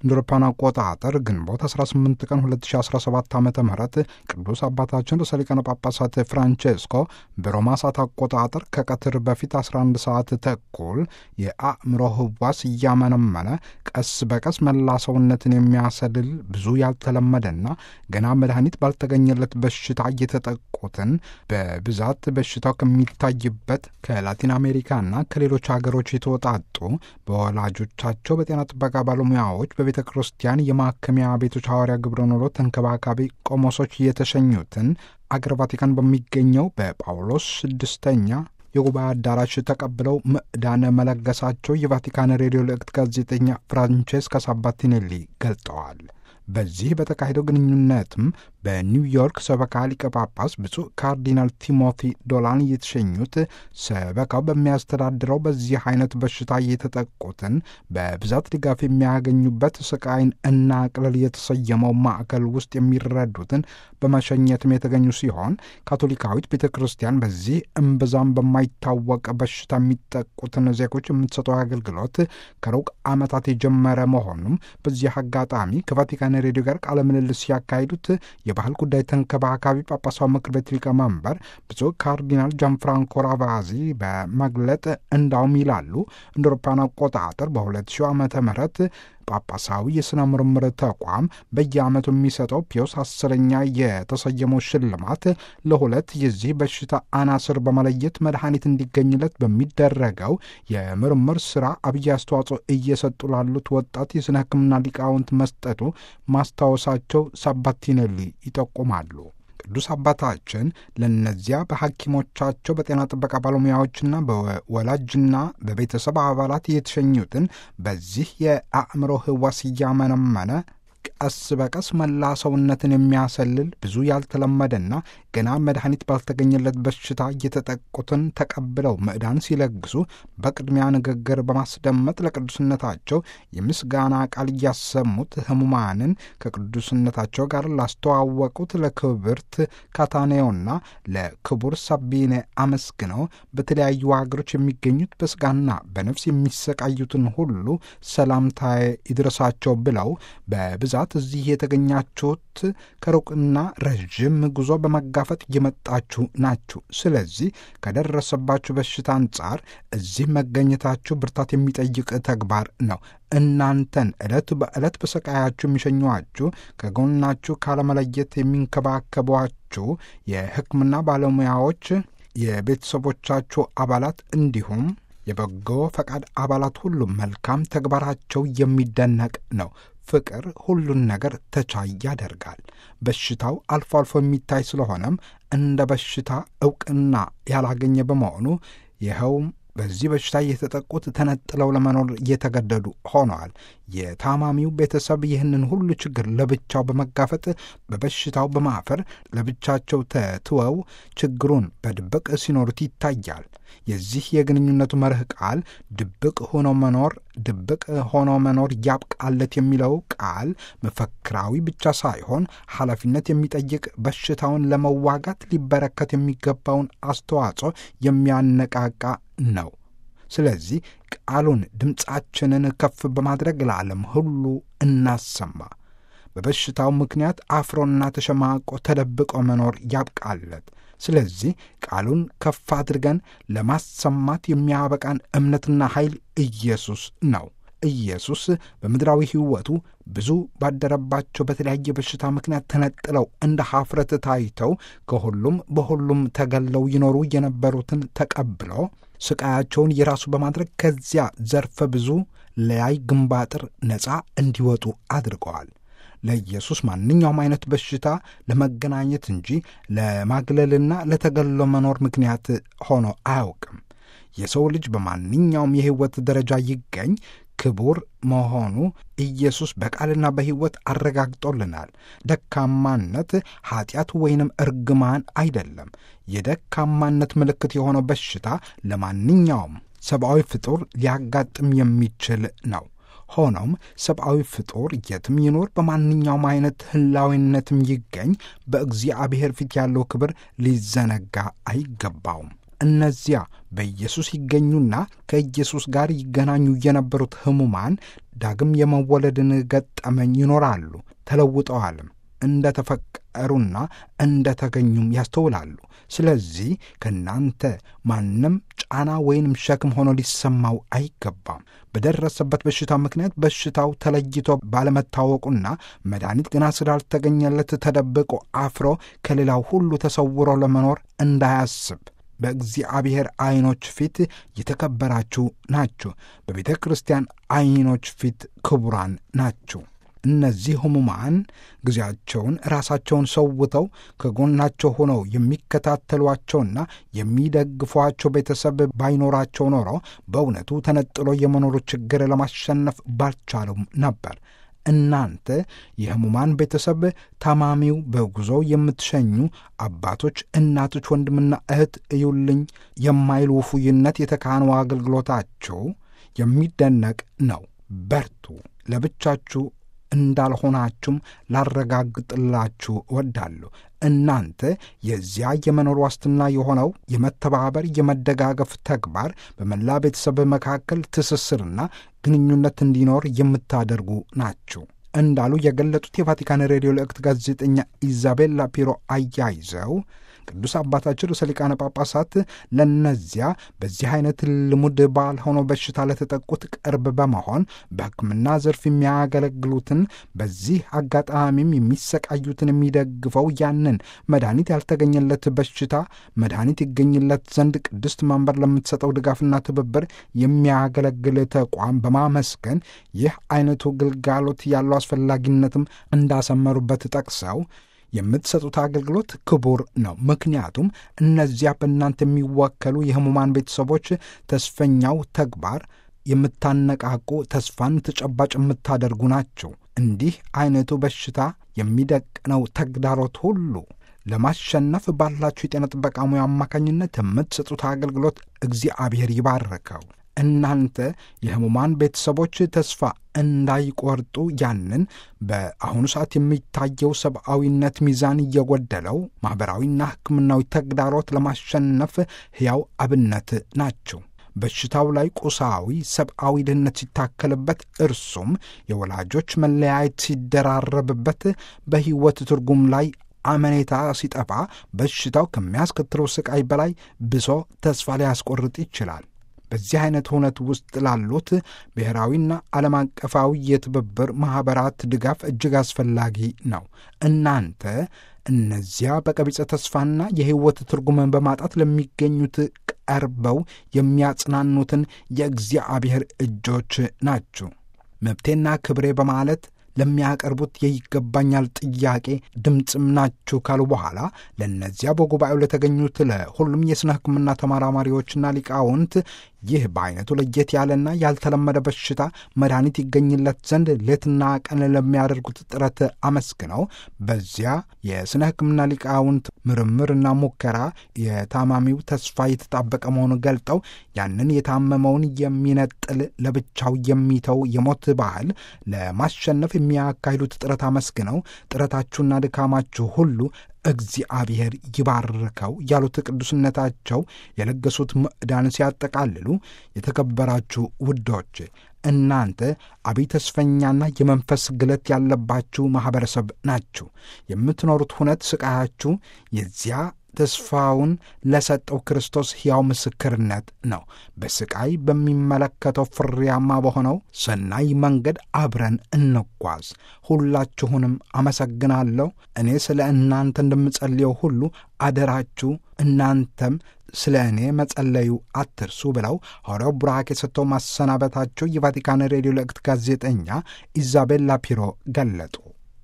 እንደ አውሮፓውያን አቆጣጠር ግንቦት 18 ቀን 2017 ዓ ም ቅዱስ አባታችን ርዕሰ ሊቃነ ጳጳሳት ፍራንቼስኮ በሮማ ሰዓት አቆጣጠር ከቀትር በፊት 11 ሰዓት ተኩል የአእምሮ ህዋስ እያመነመነ ቀስ በቀስ መላ ሰውነትን የሚያሰልል ብዙ ያልተለመደና ገና መድኃኒት ባልተገኘለት በሽታ እየተጠቁትን በብዛት በሽታው ከሚታይበት ከላቲን አሜሪካና ከሌሎች ሀገሮች የተወጣጡ በወላጆቻቸው በጤና ጥበቃ ባለሙያዎች በቤተ ክርስቲያን የማከሚያ ቤቶች ሐዋርያ ግብረ ኖሮ ተንከባካቢ ቆሞሶች የተሸኙትን አገር ቫቲካን በሚገኘው በጳውሎስ ስድስተኛ የጉባኤ አዳራሽ ተቀብለው ምዕዳን መለገሳቸው የቫቲካን ሬዲዮ ልዕክት ጋዜጠኛ ፍራንቼስካ ሳባቲኔሊ ገልጠዋል። በዚህ በተካሄደው ግንኙነትም በኒውዮርክ ሰበካ ሊቀ ጳጳስ ብፁዕ ካርዲናል ቲሞቲ ዶላን የተሸኙት ሰበካው በሚያስተዳድረው በዚህ አይነት በሽታ የተጠቁትን በብዛት ድጋፍ የሚያገኙበት ስቃይን እና ቅለል የተሰየመው ማዕከል ውስጥ የሚረዱትን በመሸኘትም የተገኙ ሲሆን ካቶሊካዊት ቤተ ክርስቲያን በዚህ እምብዛም በማይታወቅ በሽታ የሚጠቁትን ዜጎች የምትሰጠው አገልግሎት ከሩቅ ዓመታት የጀመረ መሆኑም በዚህ አጋጣሚ ከቫቲካን ሬዲዮ ጋር ቃለ ምልልስ ሲያካሂዱት የባህል ጉዳይ ተንከባካቢ ጳጳሳዊ ምክር ቤት ሊቀመንበር ብፁዕ ካርዲናል ጃንፍራንኮ ራቫዚ በመግለጥ እንዳውም ይላሉ እንደ አውሮፓውያን አቆጣጠር በ2000 ዓመተ ምህረት ጳጳሳዊ የሥነ ምርምር ተቋም በየዓመቱ የሚሰጠው ፒዮስ አስረኛ የተሰየመው ሽልማት ለሁለት የዚህ በሽታ አናስር በመለየት መድኃኒት እንዲገኝለት በሚደረገው የምርምር ሥራ አብይ አስተዋጽኦ እየሰጡ ላሉት ወጣት የሥነ ሕክምና ሊቃውንት መስጠቱ ማስታወሳቸው ሳባቲኔሊ ይጠቁማሉ። ቅዱስ አባታችን ለእነዚያ በሐኪሞቻቸው በጤና ጥበቃ ባለሙያዎችና በወላጅና በቤተሰብ አባላት የተሸኙትን በዚህ የአእምሮ ህዋስ እያመነመነ ቀስ በቀስ መላ ሰውነትን የሚያሰልል ብዙ ያልተለመደና ገና መድኃኒት ባልተገኘለት በሽታ እየተጠቁትን ተቀብለው ምዕዳን ሲለግሱ በቅድሚያ ንግግር በማስደመጥ ለቅዱስነታቸው የምስጋና ቃል እያሰሙት ህሙማንን ከቅዱስነታቸው ጋር ላስተዋወቁት ለክብርት ካታኔዮና ለክቡር ሳቢኔ አመስግነው በተለያዩ ሀገሮች የሚገኙት በስጋና በነፍስ የሚሰቃዩትን ሁሉ ሰላምታዬ ይድረሳቸው ብለው በብዛት እዚህ የተገኛችሁት ከሩቅና ረዥም ጉዞ በመጋፈጥ እየመጣችሁ ናችሁ። ስለዚህ ከደረሰባችሁ በሽታ አንጻር እዚህ መገኘታችሁ ብርታት የሚጠይቅ ተግባር ነው። እናንተን ዕለት በዕለት በሰቃያችሁ የሚሸኟችሁ ከጎናችሁ ካለመለየት የሚንከባከቧችሁ የሕክምና ባለሙያዎች፣ የቤተሰቦቻችሁ አባላት እንዲሁም የበጎ ፈቃድ አባላት ሁሉ መልካም ተግባራቸው የሚደነቅ ነው። ፍቅር ሁሉን ነገር ተቻይ ያደርጋል። በሽታው አልፎ አልፎ የሚታይ ስለሆነም እንደ በሽታ ዕውቅና ያላገኘ በመሆኑ ይኸውም በዚህ በሽታ የተጠቁት ተነጥለው ለመኖር እየተገደዱ ሆነዋል። የታማሚው ቤተሰብ ይህንን ሁሉ ችግር ለብቻው በመጋፈጥ በበሽታው በማፈር ለብቻቸው ተትወው ችግሩን በድብቅ ሲኖሩት ይታያል። የዚህ የግንኙነቱ መርህ ቃል ድብቅ ሆኖ መኖር ድብቅ ሆኖ መኖር ያብቃለት የሚለው ቃል መፈክራዊ ብቻ ሳይሆን ኃላፊነት የሚጠይቅ በሽታውን ለመዋጋት ሊበረከት የሚገባውን አስተዋጽኦ የሚያነቃቃ ነው። ስለዚህ ቃሉን ድምፃችንን ከፍ በማድረግ ለዓለም ሁሉ እናሰማ። በበሽታው ምክንያት አፍሮና ተሸማቆ ተደብቆ መኖር ያብቃለት። ስለዚህ ቃሉን ከፍ አድርገን ለማሰማት የሚያበቃን እምነትና ኃይል ኢየሱስ ነው። ኢየሱስ በምድራዊ ሕይወቱ ብዙ ባደረባቸው በተለያየ በሽታ ምክንያት ተነጥለው እንደ ኀፍረት ታይተው ከሁሉም በሁሉም ተገለው ይኖሩ የነበሩትን ተቀብሎ ስቃያቸውን የራሱ በማድረግ ከዚያ ዘርፈ ብዙ ለያይ ግንባጥር ነፃ እንዲወጡ አድርገዋል። ለኢየሱስ ማንኛውም አይነት በሽታ ለመገናኘት እንጂ ለማግለልና ለተገሎ መኖር ምክንያት ሆኖ አያውቅም። የሰው ልጅ በማንኛውም የሕይወት ደረጃ ይገኝ ክቡር መሆኑ ኢየሱስ በቃልና በሕይወት አረጋግጦልናል። ደካማነት ኀጢአት ወይንም እርግማን አይደለም። የደካማነት ምልክት የሆነው በሽታ ለማንኛውም ሰብአዊ ፍጡር ሊያጋጥም የሚችል ነው። ሆኖም ሰብአዊ ፍጡር የትም ይኖር በማንኛውም አይነት ህላዊነትም ይገኝ በእግዚአብሔር ፊት ያለው ክብር ሊዘነጋ አይገባውም። እነዚያ በኢየሱስ ይገኙና ከኢየሱስ ጋር ይገናኙ የነበሩት ሕሙማን ዳግም የመወለድን ገጠመኝ ይኖራሉ፣ ተለውጠዋልም እንደ ተፈቀሩና እንደ ተገኙም ያስተውላሉ። ስለዚህ ከእናንተ ማንም ጫና ወይንም ሸክም ሆኖ ሊሰማው አይገባም። በደረሰበት በሽታ ምክንያት በሽታው ተለይቶ ባለመታወቁና መድኃኒት ገና ስላልተገኘለት ተደብቆ አፍሮ ከሌላው ሁሉ ተሰውሮ ለመኖር እንዳያስብ በእግዚአብሔር ዐይኖች ፊት የተከበራችሁ ናችሁ። በቤተ ክርስቲያን ዐይኖች ፊት ክቡራን ናችሁ። እነዚህ ሕሙማን ጊዜያቸውን ራሳቸውን ሰውተው ከጎናቸው ሆነው የሚከታተሏቸውና የሚደግፏቸው ቤተሰብ ባይኖራቸው ኖሮ በእውነቱ ተነጥሎ የመኖሩ ችግር ለማሸነፍ ባልቻሉም ነበር። እናንተ የሕሙማን ቤተሰብ ታማሚው በጉዞ የምትሸኙ አባቶች፣ እናቶች፣ ወንድምና እህት እዩልኝ የማይል ውፉይነት የተካነው አገልግሎታችሁ የሚደነቅ ነው። በርቱ። ለብቻችሁ እንዳልሆናችሁም ላረጋግጥላችሁ እወዳለሁ። እናንተ የዚያ የመኖር ዋስትና የሆነው የመተባበር የመደጋገፍ ተግባር በመላ ቤተሰብ መካከል ትስስርና ግንኙነት እንዲኖር የምታደርጉ ናችሁ እንዳሉ የገለጡት የቫቲካን ሬዲዮ ልዕክት ጋዜጠኛ ኢዛቤላ ፒሮ አያይዘው ቅዱስ አባታችን ርዕሰ ሊቃነ ጳጳሳት ለነዚያ በዚህ አይነት ልሙድ ባልሆነው በሽታ ለተጠቁት ቅርብ በመሆን በሕክምና ዘርፍ የሚያገለግሉትን በዚህ አጋጣሚም የሚሰቃዩትን የሚደግፈው ያንን መድኃኒት ያልተገኘለት በሽታ መድኃኒት ይገኝለት ዘንድ ቅድስት መንበር ለምትሰጠው ድጋፍና ትብብር የሚያገለግል ተቋም በማመስገን ይህ አይነቱ ግልጋሎት ያለው አስፈላጊነትም እንዳሰመሩበት ጠቅሰው የምትሰጡት አገልግሎት ክቡር ነው። ምክንያቱም እነዚያ በእናንተ የሚወከሉ የሕሙማን ቤተሰቦች ተስፈኛው ተግባር የምታነቃቁ፣ ተስፋን ተጨባጭ የምታደርጉ ናቸው። እንዲህ አይነቱ በሽታ የሚደቅነው ተግዳሮት ሁሉ ለማሸነፍ ባላችሁ የጤና ጥበቃ ሙያ አማካኝነት የምትሰጡት አገልግሎት እግዚአብሔር ይባርከው። እናንተ የሕሙማን ቤተሰቦች ተስፋ እንዳይቆርጡ ያንን በአሁኑ ሰዓት የሚታየው ሰብአዊነት ሚዛን እየጎደለው ማኅበራዊና ሕክምናዊ ተግዳሮት ለማሸነፍ ሕያው አብነት ናቸው። በሽታው ላይ ቁሳዊ ሰብአዊ ድህነት ሲታከልበት እርሱም የወላጆች መለያየት ሲደራረብበት በሕይወት ትርጉም ላይ አመኔታ ሲጠፋ በሽታው ከሚያስከትለው ስቃይ በላይ ብሶ ተስፋ ሊያስቆርጥ ይችላል። በዚህ አይነት እውነት ውስጥ ላሉት ብሔራዊና ዓለም አቀፋዊ የትብብር ማኅበራት ድጋፍ እጅግ አስፈላጊ ነው። እናንተ እነዚያ በቀቢጸ ተስፋና የሕይወት ትርጉምን በማጣት ለሚገኙት ቀርበው የሚያጽናኑትን የእግዚአብሔር እጆች ናችሁ። መብቴና ክብሬ በማለት ለሚያቀርቡት የይገባኛል ጥያቄ ድምፅም ናችሁ ካሉ በኋላ ለእነዚያ በጉባኤው ለተገኙት ለሁሉም የሥነ ሕክምና ተመራማሪዎችና ሊቃውንት ይህ በአይነቱ ለየት ያለና ያልተለመደ በሽታ መድኃኒት ይገኝለት ዘንድ ሌትና ቀን ለሚያደርጉት ጥረት አመስግነው በዚያ የሥነ ሕክምና ሊቃውንት ምርምርና ሙከራ የታማሚው ተስፋ የተጣበቀ መሆኑን ገልጠው ያንን የታመመውን የሚነጥል ለብቻው የሚተው የሞት ባህል ለማሸነፍ የሚያካሂዱት ጥረት አመስግነው ጥረታችሁና ድካማችሁ ሁሉ እግዚአብሔር ይባርከው ያሉት ቅዱስነታቸው የለገሱት ምዕዳን ሲያጠቃልሉ የተከበራችሁ ውዶች እናንተ አብይ ተስፈኛና የመንፈስ ግለት ያለባችሁ ማኅበረሰብ ናችሁ። የምትኖሩት ሁነት ስቃያችሁ የዚያ ተስፋውን ለሰጠው ክርስቶስ ሕያው ምስክርነት ነው። በስቃይ በሚመለከተው ፍሬያማ በሆነው ሰናይ መንገድ አብረን እንጓዝ። ሁላችሁንም አመሰግናለሁ። እኔ ስለ እናንተ እንደምጸልየው ሁሉ አደራችሁ እናንተም ስለ እኔ መጸለዩ አትርሱ ብለው ሐዋርያው ቡራኬ የሰጥተው ማሰናበታቸው የቫቲካን ሬዲዮ ልዕክት ጋዜጠኛ ኢዛቤላ ፒሮ ገለጡ።